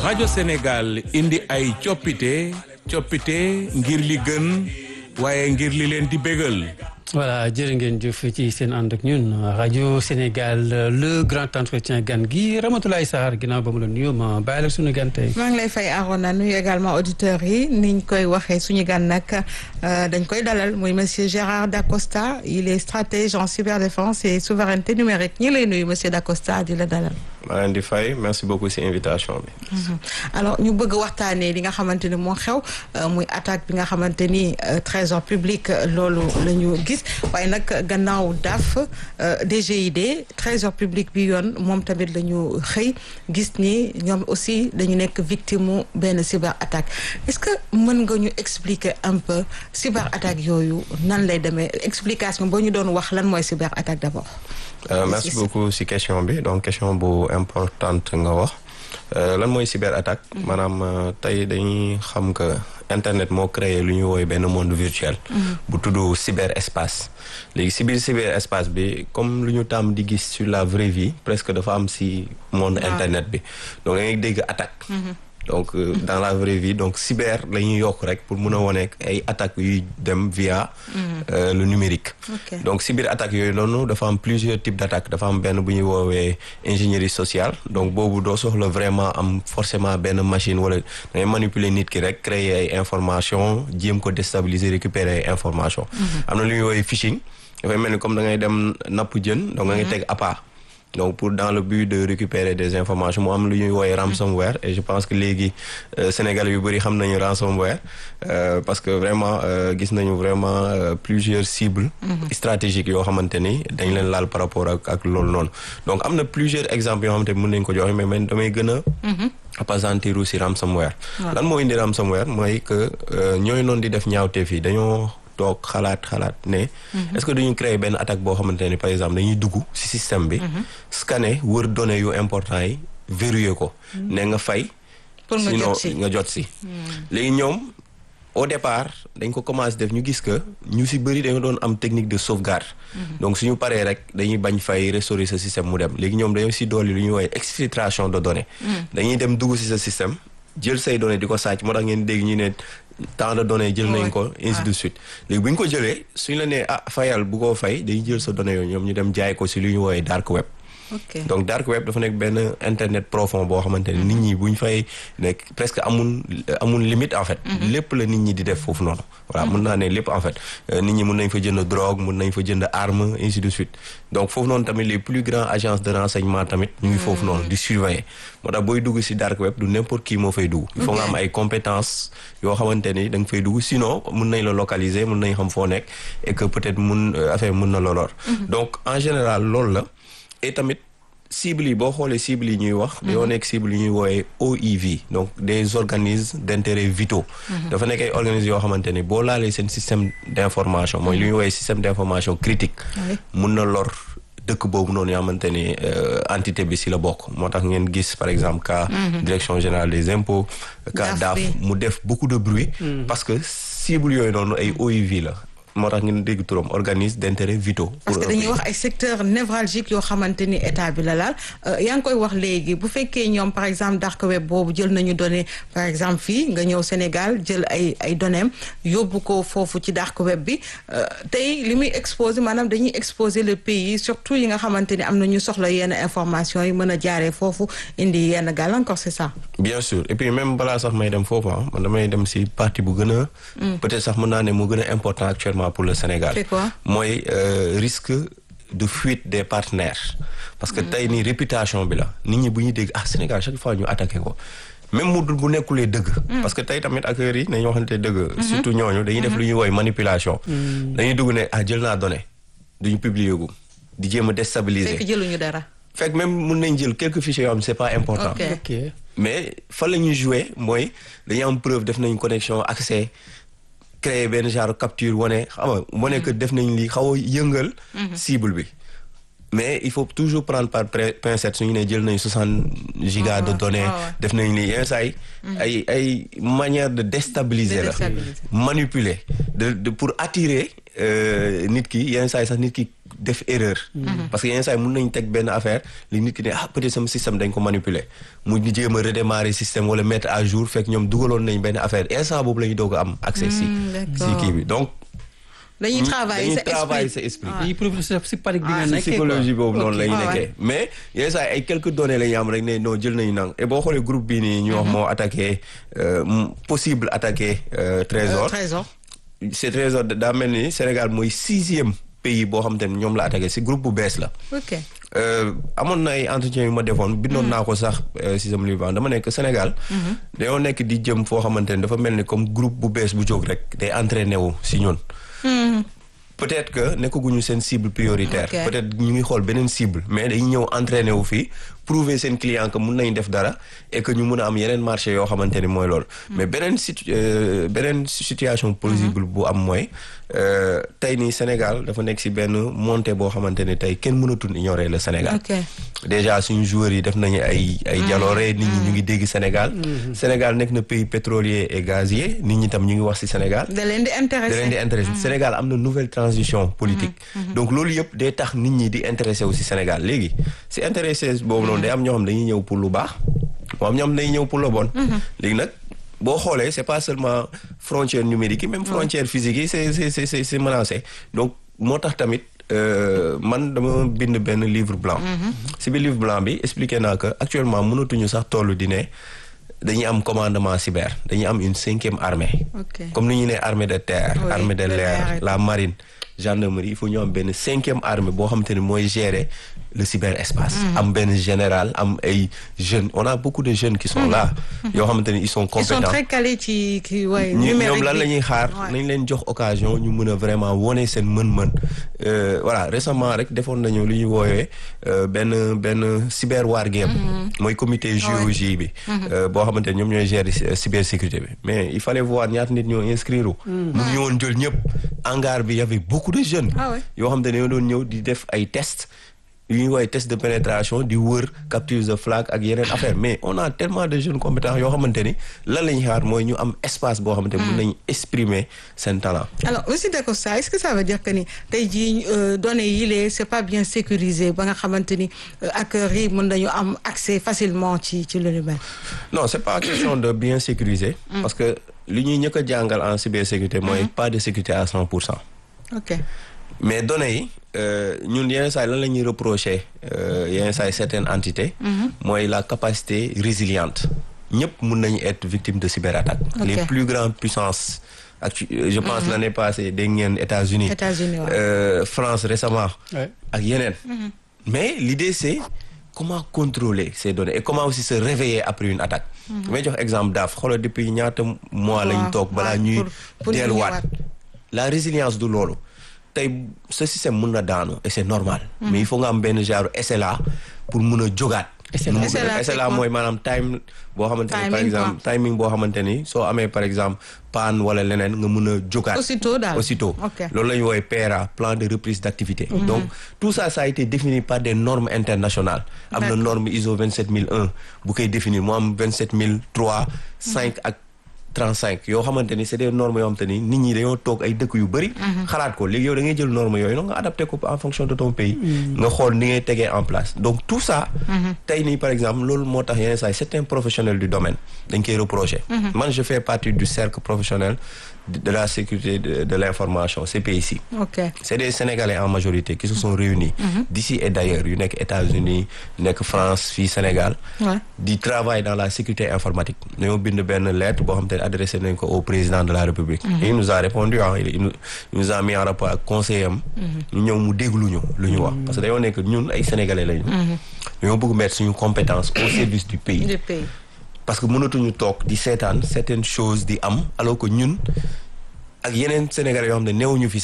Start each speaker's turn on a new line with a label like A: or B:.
A: rajo Sénégal indi ay coppite coppite ngir li gën waaye ngir li leen di bégal.
B: voilà jërë ngeen jëf ci seen ànd ak ñun rajo Sénégal le grand entretien gan gi Ramatoulaye Sarr ginnaaw ba mu la nuyoo ma bàyyi la suñu gan tey.
C: maa ngi lay fay Arona nuyu également auditeurs yi niñ koy waxee suñu gan nag dañ koy dalal muy monsieur Gérard Dacosta il est stratège en cyberdéfense et souveraineté numérique ñi lay nuyu monsieur Dacosta di la dalal.
D: maa leen di fay merci beaucoup ci invitation bi.
C: alors ñu bëgg waxtaanee li nga xamante ni moo xew muy attaque bi nga xamante ni trésor public loolu la ñu gis waaye nag gannaaw DAF DGID trésor public bi yoon moom tamit la ñu xëy gis ni ñoom aussi dañu nekk victime mu benn cyber attaque est-ce que mën nga ñu expliquer un peu cyber attaque yooyu nan lay demee explication boo ñu doon wax lan mooy cyber attaque d'abord.
D: Euh, merci beaucoup ci question bi donc question bu importante nga wax lan mooy cyber attaque maanaam tey dañuy xam que internet moo créé lu ñuy woowee benn monde virtuel bu tudd cyber espace léegi ci biir cyber espace bi comme lu ñu tàmm di gis sur la vraie vie presque dafa am ci monde internet bi donc da ngay dégg attaque donc euh, dans la vraie vie donc cyber la ñuy yokk rek pour mun a wone ay attaques yuy dem via euh, le numérique
C: Okay.
D: donc cyber attaques yooyu noonu dafa am plusieurs types d'attaques dafa am benn bu ñuy woowee ingénierie sociale donc boobu doo soxla vraiment am forcément benn machine wala da ngay manipuler nit ki rek créer ay information jéem ko déstabiliser récupérer ay information am na lu ñuy woowee phishing dafay mel ni comme da ngay dem napp jën donc da ngay teg appât donc pour dans le but de récupérer des informations mu am lu ñuy woowee ransomware et je pense que léegi euh, Sénégalais yu bëri xam nañu ransomware euh, parce que vraiment euh, gis nañu vraiment euh, plusieurs cibles stratégiques yoo xamante ni dañ leen laal par rapport ak ak loolu noonu donc am na plusieurs exemples yoo xamante ni mën nañu ko joxe mais man damay gën a appesantir aussi ransomware lan moo indi ransomware mooy que euh, ñooy noonu di def ñaawteef yi dañoo toog xalaat xalaat ne est-ce que duñu créer benn attaque boo xamante ne par exemple dañuy dugg ci système bi scanner wër données yu important yi verrouiller ko ne nga fay
C: Pour nga
D: sinon
C: jot ci.
D: nga jot ci léegi ñoom au départ dañ ko commencé def ñu gis que ñu ci bëri dañoo doon am technique de sauvegarde donc suñu paree rek dañuy bañ fay restaurer sa système mu dem léegi ñoom dañoo ci dolli lu ñuy woowee exfiltration de données dañuy dem dugg ci sa système jël say données di ko sàcc moo tax ngeen dégg ñu ne tant de données jël nañ ko ainsi de suite léegi bu ñu ko jëlee suñu la nee ah fayal bu koo fay dañuy jël sa données yooyu ñoom ñu dem jaay ko ci lu ñuy woowee dark web
C: ok
D: donc dark web dafa nekk benn internet profond boo xamante ne nit ñi bu ñu fay nekk presque amul amul limite en fait. lépp la nit ñi di def foofu noonu. voilà mun naa ne lépp en fait Euh, nit ñi mun nañ fa jënd drogue mun nañ fa jënd arme ainsi de suite donc foofu noonu tamit les plus grandes agences de renseignement tamit ñu ngi foofu noonu di surveiller moo tax booy dugg ci dark web du n'importe qui moo fay dugg. il faut nga am ay compétences yoo xamante ni da nga fay dugg sinon mun nañ la localiser mun nañ xam foo nekk et que peut-être mun euh, affaire mun na la lor. donc en général loolu la. et tamit cibles yi boo xoolee cibles yi ñuy wax dañoo nekk cibles yi ñuy wooyee OIV donc des organismes d'intérêt vitaux dafa nekk ay organismes yoo xamante ni boo laalee seen système d'information mooy li ñuy wooyee système d'information critique
C: Oui.
D: mun na lor dëkk boobu noonu yoo xamante ni euh, entité bi ci la bokk moo tax ngeen gis par exemple cas direction générale des impôts cas
C: DAF
D: DAF
C: bi.
D: mu def beaucoup de bruit parce que cibles yooyu noonu ay OIV la moo tax ngeen dégg turam organisme d'intérêt vitaux
C: parce que
D: pour un
C: dañuy
D: pays.
C: wax ay secteurs névralgiques yoo xamante ni état bi la laal Euh, yaa ngi koy wax léegi bu fekkee ñoom par exemple dark web boobu jël nañu données par exemple fii nga ñëw Sénégal jël ay ay données yóbbu ko foofu ci dark web bi euh, tey li muy exposer maanaam dañuy exposer le pays surtout yi nga xamante ni am na ñu soxla yenn information yi mën a jaaree foofu indi yenn gàllankoor c'est ça.
D: bien sûr et puis même balaa sax may dem foofu ah man damay dem ci partie bu gën a. peut-être sax mën naa ne mu gën a important actuellement pour le Sénégal.
C: C'est quoi?
D: mooy euh, risque de fuite des partenaires. parce que tey nii réputation bi la nit ñi bu ñuy dégg ah Sénégal chaque fois ñu attaqué ko. même mu dul bu nekkulee dëgg. parce que tey tamit acteurs yi nañu waxante dëgg. surtout ñooñu dañuy def lu ñuy woy manipulation. dañuy dugg ne ah jël naa données duñu publier gu di jéem a déstabiliser.
C: fekk jëluñu dara.
D: fekk même mun nañ jël quelques fichiers yoo xam ne c'est pas important.
C: Ok.
B: ok
D: mais fa la ñuy jouer mooy dañuy am preuve def nañ connexion accès créer benn genre capture wane xam nga wane que def nañ li xaw a yëngal cible bi mais il faut toujours prendre par pré- pincette su ñu ne jël nañ soixante gigas de données
C: ah ouais.
D: def nañ li yenn saa yi ay ay manière de déstabiliser
C: De
D: la
C: déstabiliser.
D: manipuler de, de pour attirer euh, nit ki yenn saa yi sax nit ki def erreur. parce que yenn saa yi mun nañ teg benn affaire li nit ki ne ah peut-être sama système dañ ko manipuler mu ñu jéem a redémarrer système wala mettre à jour fekk ñoom dugaloon nañ benn affaire instant boobu la ñu doog a am accès si si kii bi donc.
C: dañuy travailler sa
D: dañuy travailler sa
C: esprit
D: esprit.
B: yi professeur si panique bi nga
D: si
B: nekkee
D: psychologie boobu noonu la ñu
C: Ah ouais.
D: nekkee mais yenn saa yi ay quelques données la ñu am rek ne non jël nañu nang et boo xoolee groupe bii nii ñu wax moo attaqué euh, m- possible attaqué euh, Trésor
C: trésor
D: c'est Trésor daa mel ni Sénégal mooy sixième pays boo xam te ne ñoom la attaqué si groupe bu bees la
C: ok
D: Euh, amoon na ay entretien yu ma defoon bindoon naa ko sax euh, si sama livre dama nekk Sénégal dañoo nekk di jëm foo xamante ne dafa mel ni comme groupe bu bees bu jóg rek day entraîné wu si ñun peut-être que nekkaguñu seen cible prioritaire
C: Ok.
D: peut-être ñu ngi xool beneen cible mais dañuy ñëw entraîné wu fii prouver seen client que mun nañ def dara et que ñu mun a am yeneen marché yoo xamante ni mooy loolu mais beneen situ euh, beneen situation possible bu am mooy euh, tey nii Sénégal dafa nekk si benn montée boo xamante ni tey kenn mënatul ignorer le Sénégal
C: ok
D: déjà suñu joueurs yi def nañu ay ay jaloore nit ñi ñu ngi dégg Sénégal Sénégal nekk na pays pétrolier et gazier nit ñi tam ñu ngi wax ci Sénégal
C: da leen di
D: da
C: intéressé
D: leen di intéressé Sénégal am na nouvelle transition politique donc loolu yëpp day tax nit ñi di intéressé wu ci Sénégal léegi ci intéressé boobu noonu day am ñoo xam dañuy ñëw pour lu baax moo am ñoo xam dañuy ñëw pour le bon léegi nag boo xoolee c'est pas seulement frontière numérique yi même frontière physique yi c'est c'est c'est c'est c'est menacé donc moo tax tamit euh, man dama bind benn livre blanc ci biir livre blanc bi expliqué naa que actuellement mënatuñu sax tollu di ne dañuy am commandement cyber dañuy am une cinquième armée
C: ok
D: comme ni ñu ne armée de terre
C: Oui,
D: armée de
C: de
D: l'air
C: l'air et
D: la marine gendarmerie il faut ñu am benn cinquième armée boo xamante ni mooy gérer le cyberespace am benn général am ay jeunes on a beaucoup de jeunes qui sont là yoo xamante ni ils sont
C: ils sont
D: compétents
C: très calés ci ci ouais,
D: ñi-
C: numérique
D: ñoom lan
C: bi.
D: la ñuy xaar
C: Ouais.
D: nañ leen jox occasion ñu mën a vraiment wone seen mën-mën Euh, voilà récemment rek defoon nañu lu ñuy woowee euh, benn benn cyber war game mooy comité JOJ bi euh, boo xamante ne ñoom ñooy gérer cy- cybersécurité bi mais il fallait voir ñaata nit ñoo inscrire u mun ñu woon jël ñëpp hangar bi y avait beaucoup de jeunes
C: Ah ouais.
D: yoo xamante ne ñoo doon ñëw di def ay tests yu ñuy woowee test de pénétration di wër capture de flag ak yeneen affaire mais on a tellement de jeunes compétents yoo xamante ni lan la ñuy xaar mooy ñu am espace boo xamante ni mun nañu exprimer seen talent
C: alors monsieur Dacosta est-ce que ça veut dire que ni tey jii euh, données yi lee c'est pas bien sécurisé ba nga xamante ni euh, hackers yi mën nañu am accès facilement ci ci lu ni mel.
D: non c'est pas question de bien sécuriser parce que li ñuy ñëkk a jàngal en cybersécurité mooy pas de sécurité à cent pour cent
C: ok
D: mais données yi euh, ñun yenn saa yi lan la ñuy reprocher euh, yenn saa yi certaines entités mooy la capacité résiliente ñëpp mun nañu être victime de cyberattaque
C: Ok.
D: les plus grandes puissances actu je pense l'année passée dégg ngeen États-Unis
C: États-Unis waaw.
D: euh, France récemment
B: Ouais.
D: ak yeneen mais l'idée c'est comment contrôler ces données et comment aussi se réveiller après une attaque may jox exemple daaf xoolal depuis ñaata mois lañ
C: Waaw,
D: toog balaa
C: waaw,
D: ñuy
C: pour- pour ñu
D: delluwaat
C: ñëwaat.
D: la résilience du loolu tey ce système mun na daanu et c'est normal mais il faut nga am benn genre SLA pour mun a jógaat
B: SLA.
D: Nu mu-
C: SLA, c'est
D: SLA
C: quoi?
D: mooy maanaam time boo xamante ni par
C: Timing,
D: exemple timing boo xamante ni soo amee par exemple panne wala leneen nga mun a jógaat
C: Aussitôt daal.
D: aussitôt
C: Ok.
D: loolu la ñu woowee PRA plan de reprise d'activité donc tout ça ça a été défini par des normes internationales am na
C: D'accord.
D: norme ISO 27001 bu koy définir mu am 27003 5 ak 35 yoo xamante ni c'est des normes yoo xamante ni nit ñi dañoo toog ay dëkk yu bëri xalaat ko léegi yow da ngay jël normes yooyu noonu nga adapté ko en fonction de ton pays nga xool ni ngay tegee en place donc tout ça tey nii par exemple loolu moo tax yeneen saa yi certains professionnels du domaine dañ koy reprocher man je fais partie du cercle professionnel de de la sécurité de, de l'information CPIC
C: ok
D: c'est des Sénégalais en majorité qui se sont réunis d'ici et d'ailleurs yu nekk États-Unis nekk France fii Sénégal
C: Ouais.
D: di travail dans la sécurité informatique dañoo bind benn lettre boo xam te ne adressé nañ ko au président de la République et il nous a répondu ah il, il nous il nous a mis en rapport ak conseiller am ñu ñëw mu déglu ñu lu ñu wax parce que dañoo nekk ñun ay Sénégalais lañu dañoo bëgg mettre suñu compétence au service du pays
C: du pays.
D: parce que mënatuñu toog di seetaan certaines choses di am alors que ñun ak yeneen Sénégalais yoo xam ne néewuñu fi